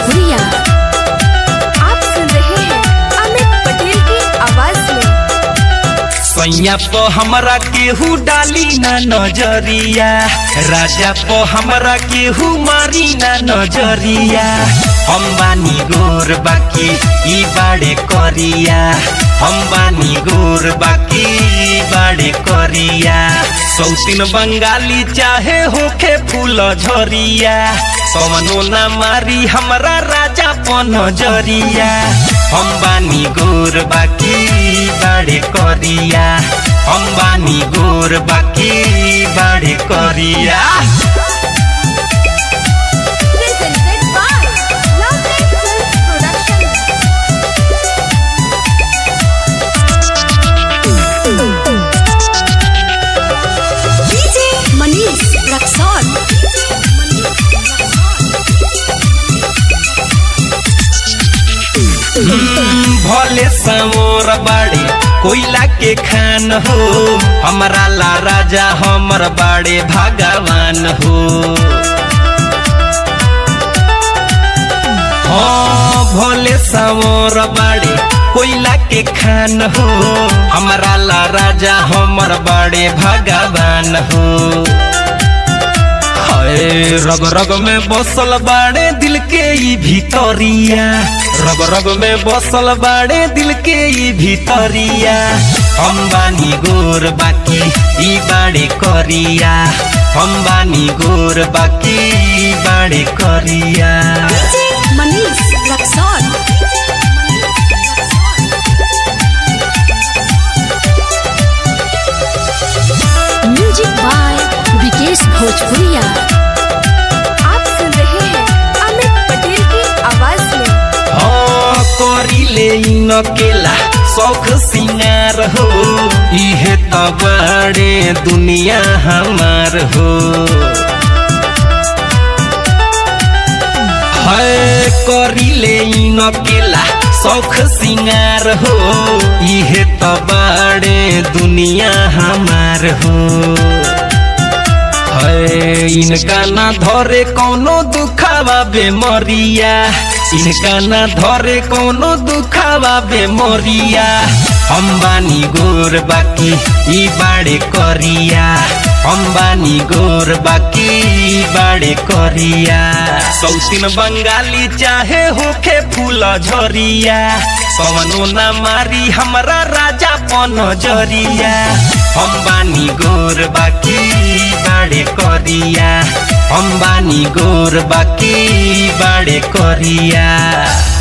भोजपुरिया आप सुन रहे हैं अमित पटेल की आवाज में सैया प हमरा केहू डाली ना नजरिया राजा प हमरा केहू मारी ना नजरिया हम बानी गोर बाकी ई बाड़े करिया हम बानी गोर बाकी ई बाड़े करिया सौतीन बंगाली चाहे होखे फूल झरिया कवनो ना मारी हमरा राजा प नजरिया हम बानी गोर बाकी ई बाड़े करिया हम बानी गोर बाकी ई बाड़े करिया presented by Lovely Films Production. DJ Manish Raxaul भले समोर बाड़े कोयला के खान हो हमारा ला राजा हमर बाड़े भगवान हो हाँ भोले समोर बाड़े कोयला के खान हो हमारा ला राजा हमर बाड़े भगवान हो हाय रग रग में बसल बाड़े दिल के ई भीतरिया रग रग में बसल बाड़े दिल के ई भीतरिया हम बानी गोर बाकी ई बाड़े करिया हम बानी गोर बाकी ई बाड़े करिया DJ Manish Raxaul music by Vikesh Bhojpuriya आप सुन रहे हैं अमित पटेल की आवाज में हाँ करिले न केला शौख सिंगार हो इहे त बड़े दुनिया हमार हो है करिले न केला शौख सिंगार हो इहे त बड़े दुनिया हमार हो है इनका ना धरे कौनो दुखावा बेमरिया इनका ना धरे कौनो दुखावा बेमरिया हम बानी गोर बाकी ई बाड़े करिया हम बानी गोर बाकी ई बाड़े करिया सौतीन बंगाली चाहे होखे फूल झरिया कवनो ना मारी हमरा राजा पन जरिया हम बानी गोर बाकी ई बाड़े करिया हम बानी गोर बाकी ई बाड़े करिया